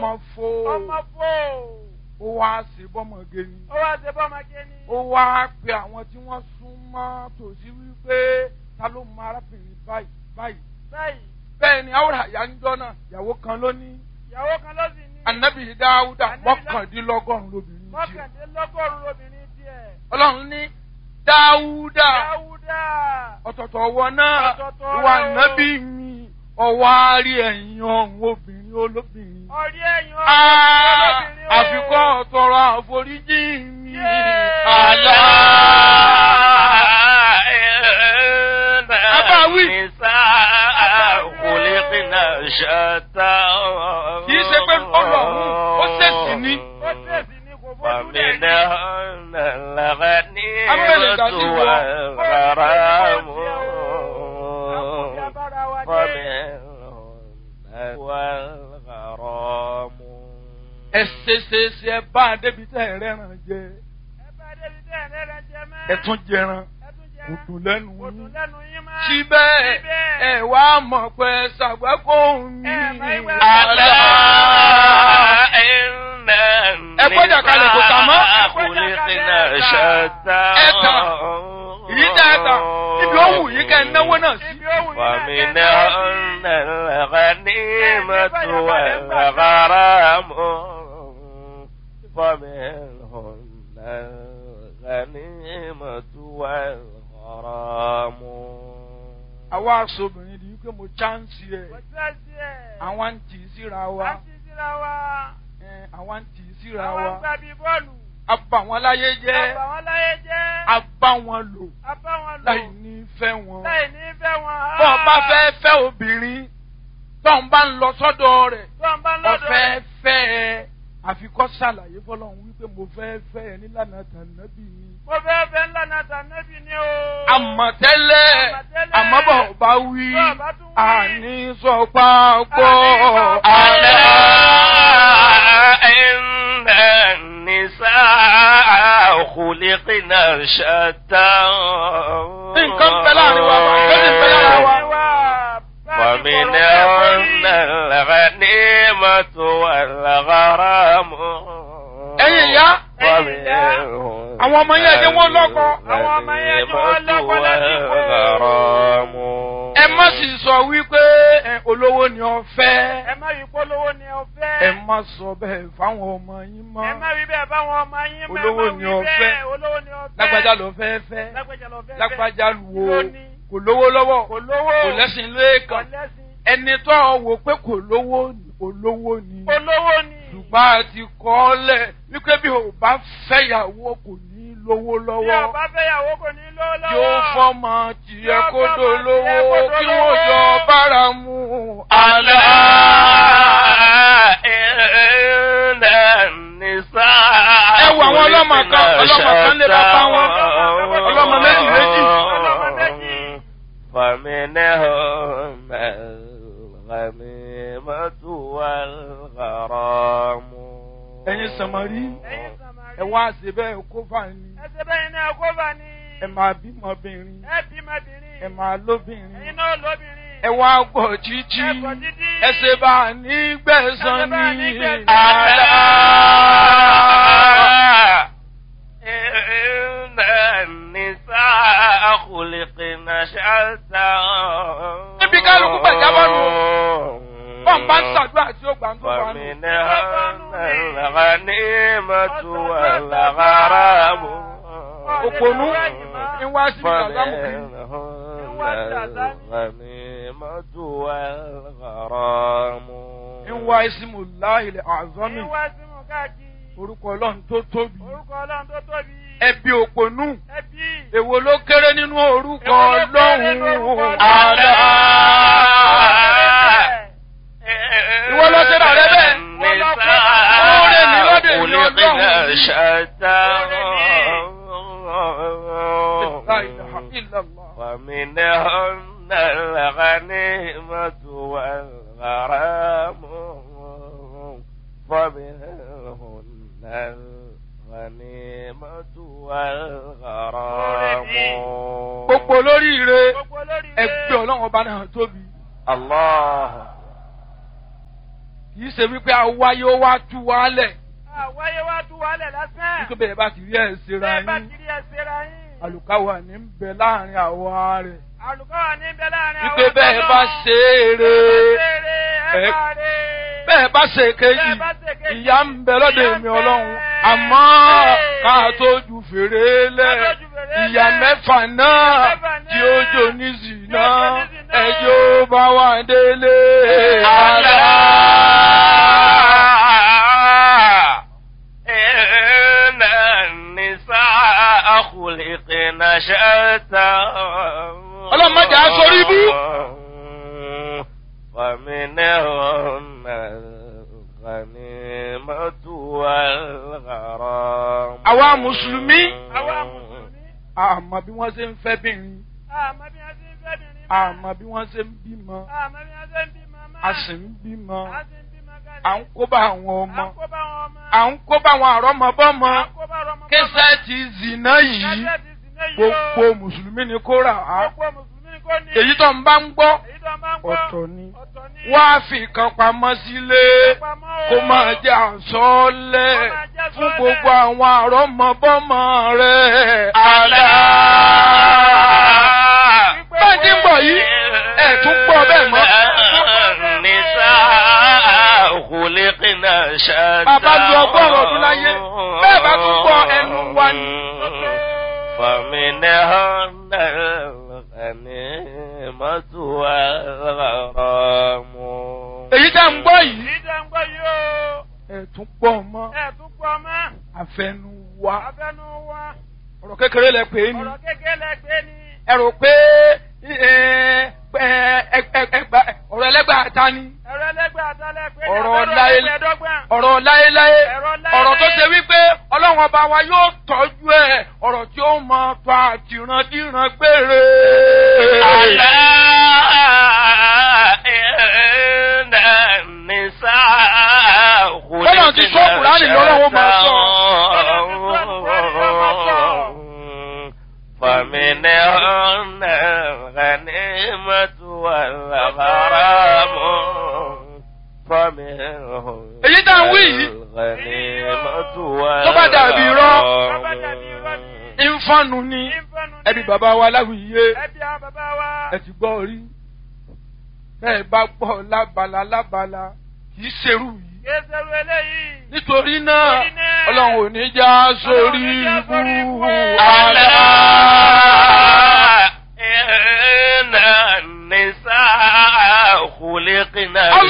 ọmọ fó ọmọ fò ó wá sí bọ́mọge ni ó wá ṣe bọ́mọge ni. ó wá pe àwọn tí wọ́n sún mọ́ tòsí wípé ta ló mọ arábìnrin báyìí báyìí báyìí bẹ́ẹ̀ ni àwòrán àyà ń jọ náà ìyàwó kan ló ní ìyàwó kan ló sì ní. anabi dáúdà Ànábì Dá- mọ́kàndínlọ́gọ́rùn lóbìnrin tiẹ̀ mọ́kàndínlọ́gọ́rùn-ún lóbìnrin tiẹ̀. ọlọ́run ní dáúdà dáúdà ọ̀tọ̀tọ̀ ọwọ́ náà Ọ̀tọ̀ọ̀tọ̀ ìwà rẹ̀ o. nábì mi ọwọ́ àárí ẹ̀yìn ọ̀hún obìnrin olóbìnrin. ọ̀rí ẹ̀yìn Ah, ọ̀rọ̀ àfikọ́ tọrọ àforíjì mi. Yéé. Àlá. Abáwí. Kì í ṣe pé ọlọ́run ó ṣèṣì ní. ó tẹ̀sí ní kò bójú rẹ̀ ní. فمنهن الغنيمة Abẹ́lẹ̀ dàbí wọ. والغرام Àkójọ abára wa dé. ومنهن والغرام Ẹ ṣe ṣe ṣe ẹ bá a débi tẹ́ ẹ rẹ́ràn jẹ. ẹ bá débi tẹ́ ẹ̀ lẹ́rẹ̀ jẹ mẹ́. Ẹ tún jẹran. ẹ tún jẹ Kò dùn lẹ́nu kò dùn yín. lẹ́nu yín mọ́. Síbẹ̀ Síbẹ̀. ẹ wá mọ̀ pé ṣàgbákò mi. Ẹ máa ń wá ألا إن Ẹ gbọ́dọ̀ kalẹ̀ kò tà mọ́. النساء خلقنا شتى Ẹ tà. Èyí tẹ́ ẹ tà. Ibi ó wù yín kẹ́ ẹ náwó náà sí. Ibi ó wù yín náà kẹ́ ẹ náwó sí. ومنهن الغنيمة والغرام ومنهن الغنيمة والغرام Àwa aṣọ́bìnrin di wípé mo chánsì ẹ̀. Kò tẹ́ sí ẹ̀. Àwọn ń tì í síra wa. À ń ti síra wa. Ẹ, Àwọn ń tì í síra Àwọn ń wa. gbà bí bọ́ọ̀lù. A bà wọ́n láyé jẹ́. Àbà wọn láyé jẹ́. A bá wọn lò. A bá wọn lò. Láì ní fẹ́ wọn. Láì ní fẹ́ wọn. Bọ́ ọ bá fẹ́ fẹ́ obìnrin. Tọ́ ń bá ń lọ sọ́dọ̀ rẹ̀. Tó ń bá lọ́dọ̀. Ọ̀fẹ́ fẹ́ ẹ. Àfikọ́ ṣàlàyé fọlọ́run wípé mo fẹ́ fẹ́ ẹ nílànà tànàbí mi. Mo fẹ́ fẹ́ ńlá náà tànẹ́bì ni o. Àmọ̀tẹ́lẹ̀ Àmọ̀tẹ́lẹ̀. àmọ́bọ̀ bá wí. Bọ́ bá tún wí. Àní sọ pápọ̀. ألا إن النساء خلقنا شتى Nǹkan bẹ láàrin wa, lónìí bẹ lára wa. ومنهن الغنيمة والغرام Ẹ̀yin ìyá. ومنهن Àwọn ọmọ yẹn jẹ́ wọ́n lọ́kọ. Àwọn ọmọ yẹn jẹ́ wọ́n lọ́kọ lásìkò. والغرام Ẹ má sì sọ wípé ẹ, olówó ni ọ fẹ́. Ẹ má rí polówó ni o fẹ́. Ẹ má sọ bẹ́ẹ̀ fáwọn ọmọ yín mọ́. Ẹ má rí bẹ́ẹ̀ báwọn ọmọ yín mọ́. Olówó ẹ má ni wí o bẹ́ẹ̀. fẹ́. Olówó ni o fẹ́. Lágbájá ló fẹ́ fẹ́. Lágbájá ló fẹ́ fẹ́. Lágbájá wo Lóní. kò lówó lọ́wọ́. Kò lówó. Kò lẹ́sìn Kò lẹ́ẹ̀kan. lẹ́sìn. Ẹni tó wò pé kò lówó olówó ni. Olówó ni. Ṣùgbọ́n a ti kọ́ ọ lẹ̀ wípé bí o bá fẹ́yàwó kò ní lówó Bí lọ́wọ́. ọba fẹ́yàwó kò ní lówó lọ́wọ́. Yóò fọ́mọ tiẹ̀ Yóò kó fọ́mọ dolówó tiẹ̀ kó kí dolówó. wọ́n jọ bára mu. ألا إن النساء Ẹ wo àwọn ọlọ́mọ kan, ọlọ́mọ kan lé bàbá wọn. Ọlọ́mọ méjì méjì. Ọlọ́mọ méjì. فمنهم الغميمة والغرام Ẹ̀yin sàmárì, Ẹ̀yin Sàmárì. ẹ wá ṣe bẹ́ẹ̀ kó fà ní. Ẹsẹ̀ bẹ́yìn náà kó bá ní. Ẹ máa bímọbìnrin, Ẹ bímọbìnrin. ẹ máa lóbìnrin. Ẹ̀yin náà lóbìnrin. Ẹ wá gbọ̀ títí, Ẹ gbọ́ títí. ẹ ṣe bá a ní gbẹ̀san Ẹ ṣe bá a ní ní. gbẹ̀san. ألا Àlá. إن النساء خلقن شتى Níbi kálukú gbàjábọ̀ nù. Bọ́n bá ń ṣàdúrà tí ó gbà ń tó wà nù. فمنهن الغنيمة والغرام Òpònú ń wá sí ìdàgbàmù kiri. فمنهن الغنيمة والغرام Ń wá ìsìmù láìlẹ̀ àzọ́mì. Ẹ̀yin wá sí mú káàkiri. Orúkọ Ọlọ́run tó tóbi. Orúkọ Ọlọ́run tó tóbi. Ẹbí òpònú. Ẹbí. Èwo ló kéré nínú orúkọ Èwo ló kéré nínú orúkọ Ọlọ́run? Ọlọ́run? Àlá. Ìwọ ló ṣe rà rẹ bẹ́ẹ̀. Oore ni lọ́dọ̀ èmi Ọlọ́run. شتى La ilaha illallah. ومنهن الغنيمة والغرام ومنهن الغنيمة والغرام Gbogbo olóríire Gbogbo olórí ẹgbẹ́ Ọlọ́run ọba náà tóbi. الله kì í ṣe wípé awáyé ó wá tú wálẹ̀ Àwáyé wá tú wálẹ̀ lásán. wípé bẹ́ẹ̀ bá ti rí ẹ̀ ṣera Bẹ́ẹ̀ bá yín kiri ẹsẹ̀ ra yín. àlùkáwà ní ń bẹ láàrin àwa rẹ̀ Àlùkọ́ wà níbẹ̀ láàrin àwọn wípé bẹ́ẹ̀ bá ṣe é re ẹ- bẹ́ẹ̀ bá ṣe kejì Bẹ́ẹ̀ bá ṣe kejì, ìyá ń bẹ lọ́dọ̀ ìyà ń èmi bẹ. ọlọ́run àmọ́ ká tó ju fèrè lẹ̀ Ká tó ju fèrè ìyá lẹ̀. mẹ́fà náà Ìyà mẹ́fà náà tí ó jò ní zìnà tí ó jò ní zìnà. ẹjọ́ bá wà délé. إن النساء خلقن شتى Ọlọ́run má jẹ́ á sórí ibú. ومنهن الغنيمة والغرام Àwa Mùsùlùmí. Àwa Mùsùlùmí. àmọ́ bí wọ́n ṣe ń fẹ́ bìnrin Àmọ́ bí wọ́n ṣe ń fẹ́ bìnrin mọ́. àmọ́ bí wọ́n ṣe ń bímọ Àmọ́ bí wọ́n ṣe ń bímọ mọ́. a sì ń bímọ A sì ń bímọ kalẹ̀. à ń kó bá àwọn À ọmọ ń kó bá wọn ọmọ. à ń kó bá àwọn àrọ́mọbọ́mọ À ń kó bá ọmọ. kẹsẹ́ẹ̀tì zìnà yìí Kẹ́sẹ̀tì sì ní yìí o. gbogbo mùsùlùmí ni kó rà á Gbogbo Mùsùlùmí ni kò ní. èyí tó ń bá ń gbọ́ Èyí tó máa ń gbọ́. ọ̀tọ̀ ni Ọ̀tọ̀ ni. wá fi kan pamọ́ sílé Pamọ́ o. kó máa jẹ́ àsọ́ọ́lẹ̀ Kó máa jẹ́ fún àsọ́ọ́lẹ̀. gbogbo àwọn àrọ́mọbọ́mọ rẹ̀ àlá. bẹ́ẹ̀ ti ń bọ̀ yìí ẹ̀ tún gbọ́ bẹ́ẹ̀ mọ́. النساء خلقن شتى Bàbá lu ọgọ́rùn-ún ọdún láyé, bẹ́ẹ̀ bá tún gbọ́ ẹnu wa ni. فمنهن الغنيمة والغرام èyí tá ń gbọ́ yìí Èyí tó ń gbọ́ yìí o. ẹ̀ tún gbọ́ mọ́ Ẹ̀ tún pọ̀ mọ́. àfẹnu wa Abẹ́nu wa. ọ̀rọ̀ kékeré lẹ pè é ni Ọ̀rọ̀ kékeré lẹ́gbẹ́ ni. ẹ rò pé ẹ, ẹ, ẹ, ẹ, ẹgbà- ọ̀rọ̀ ẹlẹ́gbàá ta ni Ẹ̀rọ ẹlẹ́gbẹ́ àtàlẹ́ pé ní Ọ̀rọ̀ abẹ́rẹ́ láyé- ẹgbẹ̀ẹ́dọ́gbọ̀n. ọ̀rọ̀ láéláé Ọ̀rọ̀ láéláé. ọ̀rọ̀ tó ṣe wípé ọlọ́run ọba wa yóò tọ́jú ẹ̀ ọ̀rọ̀ tí ó mọ tó àtìrandíran gbére. ألا إن النساء Bọ́lá ti sọ Kùránì lọ́wọ́ máa sọ. فمنهن الغنيمة والغرام فمنهن Èyí tá à ń wí yìí. الغنيمة Tó bá dàbí irọ́. Tó bá dàbí irọ́ ni. ìfọ̀nù ni Ìfẹ́nu ni. ẹbí bàbá wa láwùyé Ẹbí àwọn bàbá wa. ẹ ti gbọ́ rí bẹ́ẹ̀ bá gbọ́ lábala lábala kì í ṣerú yìí. Kéṣerú eléyìí. nítorí náà Nítorí náà, ọlọ́run ò ní já sórí Ọlọ́run ò ní já sórí ibú ibú. àlá. إن النساء خلقن